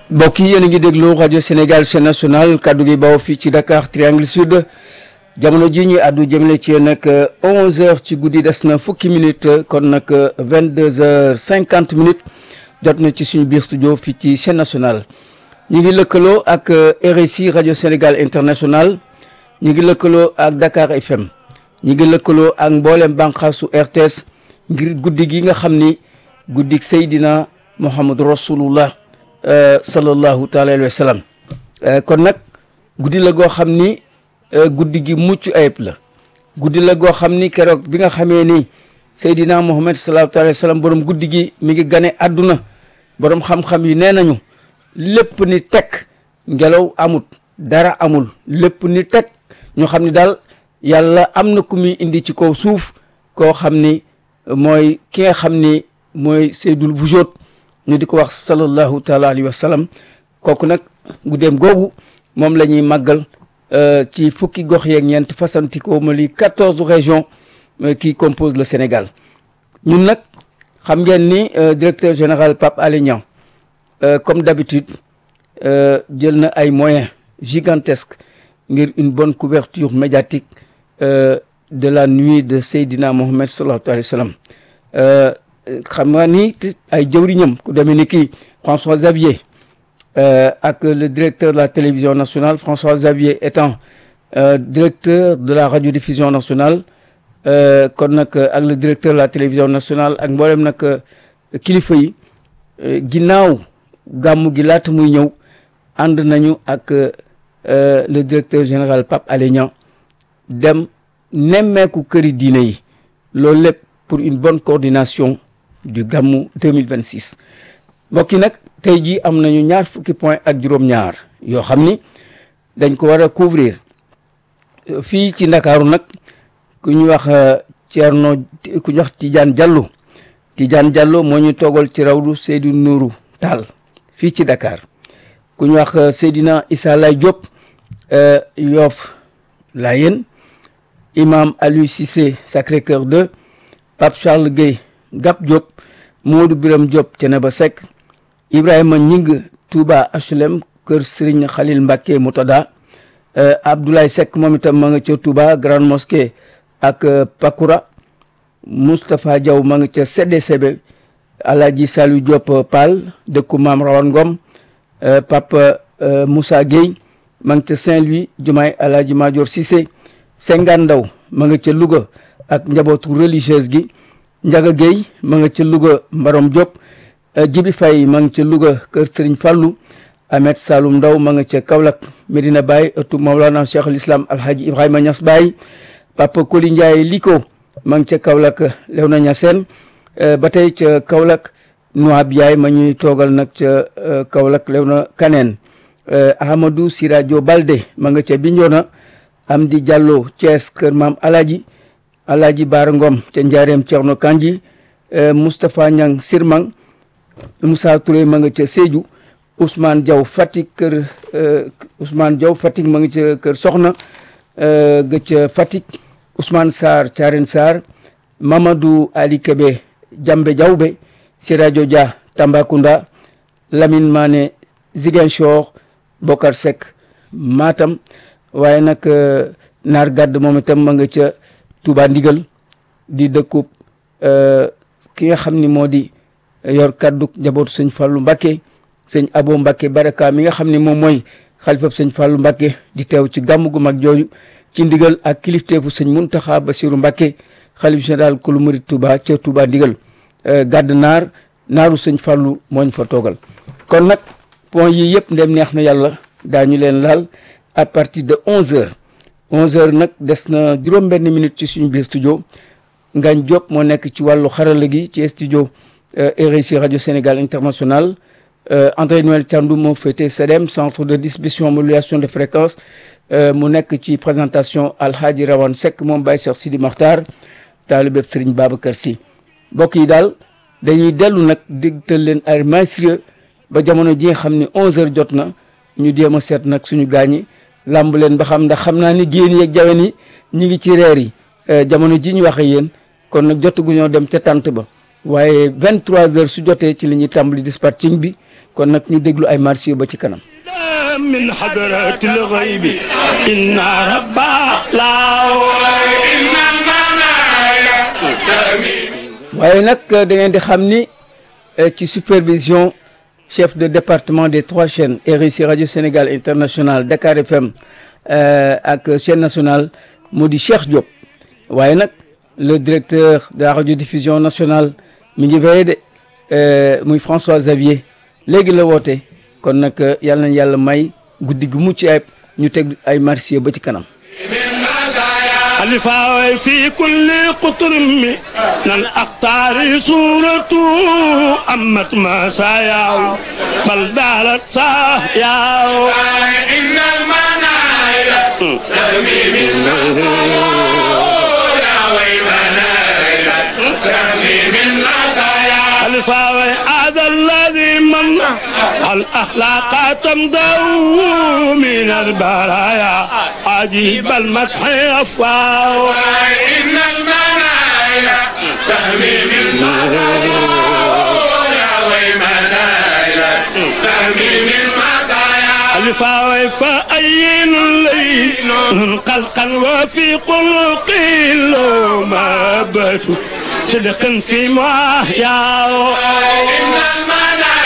mbokk yi yéen a ngi déglu rajo Sénégal chaîne nationale kaddu gi bawoo fii ci Dakar Triangle Sud jamono ji ñuy àddu jëmale ci nag 11h ci guddi des na fukki minutes kon nag 22h50 minutes jot na ci suñu biir studio fii ci chaîne nationale. ñu ngi lëkkaloo ak RSI rajo Sénégal international ñu ngi lëkkaloo ak Dakar FM ñu ngi lëkkaloo ak mboolem bànqaasu RTS ngir guddi gi nga xam ni guddi Seydina Muhammad Rasulullah sallallahu taala alayhi wa sallam kon nag guddi la goo xam ni guddi gi mucc ayib la guddi la goo xam ni keroog bi nga xamee ni Seydina Muhammad sallallahu taala alayhi wa sallam borom guddi gi mi ngi gane àdduna borom xam-xam yi nee nañu lépp ni tekk ngelaw amut dara amul lépp ni tekk ñu xam ni daal yàlla am na ku muy indi ci kaw suuf koo xam ni mooy ki nga xam ni mooy Seydul Wujood ñu di ko wax sallallahu taala alayhi wa sallam kooku nag guddeem googu moom la ñuy màggal ci fukki gox yeeg ñeent fasantikoo ma li quatorze régions qui composent le Sénégal ñun nag xam ngeen ni directeur général Pape Alé Niang comme d'habitude jël na ay moyens gigantesques ngir une bonne couverture médiatique de la nuit de Seydina Mohamed sallallahu alayhi wa sallam xam nga ni ay jëwriñam ku demee ni kii François Xavier ak le directeur de la télévision nationale François Xavier étant directeur de la radiodiffusion nationale kon nag ak le directeur de la télévision nationale ak mboolem nag kilifa yi ginnaaw gàmmu gi laata muy ñëw ànd nañu ak le directeur général Pape Alé Niang dem nemmeeku këri diine yi loolu lépp pour une bonne coordination du gàmmu 2026 mbokk yi nag tey jii am nañu ñaar fukki point ak juróom-ñaar yoo xam ni dañ ko war a couvrir fii ci ndakaaru nag ku ñu wax Thierno ku ñu wax Tidiane Diallo Tidiane Diallo moo ñu toogal ci rawdu Seydou Nourou Tall fii ci Dakar ku ñu wax Seydina Issa Lay Diop Yoff Layène imam Aliou Cissé Sacré-Cœur 2 Pape Charles Gueye Gap Diop Modou Biram Diop Thiénaba Seck Ibrahima Ñing Touba HLM Kër Serigne Khalil Mbacké Moutada Abdoulaye Seck moom itam ma nga ca Touba Grande Mosquée ak Pakoura Moustapha Diaw ma nga ca CDCB Alaaji Saliou Diop Pal dëkku Maam Rawan Ngom Pape Moussa Gueye ma nga ca Saint-Louis Jumaay Alaaji Madior Cissé Sengan Ndaw ma nga ca Louga ak njabootu religieuse gi Njaga Gueye ma nga ca Louga Mbarom Diop Jibi Faye ma nga ca Louga Kër Serigne Fallou Ahmed Saloum Ndaw ma nga ca Kaolack Medina Baye ëttu Mawlana Cheikh al Islam Alhaji Ibrahima Niass Baye Papa Koli Ndiaye Liko ma nga ca Kaolack Léona Niassène ba tey ca Kaolack Nouab Yaay ma ñuy toogal nag ca Kaolack Léona Kaneen Ahmadou Siradio Balde ma nga ca Bignona Amdi Diallo Thiès Kër Maam Alaji Alaji Baara Ngom ca Njaareem Thierno Kanji Moustapha Niang Sirmang Moussa Touré ma nga ca Sédhiou Ousmane Diaw Fatick kër Ousmane Diaw Fatick ma nga ca kër Soxna ga ca Fatick Ousmane Sarr Thiarène Sarr Mamadou Ali Kébé Jambe Diawbe Siradio Dia Tambacounda Lamine Mané Ziguinchor Bokar Seck Matam waaye nag naar gàdd moom itam ma nga ca Touba Ndigal di dëkkub ki nga xam ni moo di yor kaddu njabootu sëñ Fallou Mbacké sëñ Abo Mbacké Baraka mi nga xam ni moom mooy xalifab sëñ Fallou Mbacké di teew ci gàmm gu mag jooju ci ndigal ak kilifteefu sëñ Muntaxa Basiru Mbacké xalif général kulu murid Touba ca Touba Ndigal gàdd naar naaru sëñ Fallou mooñ fa toogal kon nag point yi yëpp ndem neex na yàlla daañu leen laal à partir de onze heures onze heures nag des na juróom-benn minute ci suñu biir studio Ngagne Diop moo nekk ci wàllu xarala gi ci studio RSI radio Sénégal international André Noël Thiandoum moo féete CEDEM centre de distribution modulation de fréquence mu nekk ci présentation Alhaji Rawane Seck moom Baye Cheikh Sidi Makhtar taalibe Serigne Babacar Sy mbokk yi daal dañuy dellu nag digtal leen ay maestrie ba jamono ji nga xam ne onze heures jot na ñu jéem a seet nag suñu gaañi làmb leen ba xam ndax xam naa ni génn yeeg jawen yi ñu ngi ci reer yi jamono ji ñu waxe yéen kon nag jotaguñoo dem ca tànt ba waaye 23 heures su jotee ci li ñuy tàmbali dispatching bi kon nag ñu déglu ay marché ba ci kanam. من حضرة الغيب إن ربا لا إن waaye nag da ngeen di xam ni ci supervision chef de département des trois chaînes RIC Radio Sénégal International Dakar FM ak chaîne nationale moo di Cheikh Diop waaye nag le directeur de la radiodiffusion nationale mi ngi veillé de muy François Xavier léegi la woote kon nag yàlla na yàlla may guddi gu mucc ayib ñu teg ay marché ba ci kanam. الفاوي في كل قطر من أختار صورة أمت مسايا بل دارت سايا إن المنايا ترمي من الفاوي هذا الذي من الأخلاق تمضوا من البرايا عجيب المدح أفواه إن المنايا تهمي من يا ويمنايا تهمي من الفاوي فأين الليل قلقا وفي قلق ما باتوا صدق في ما يا إن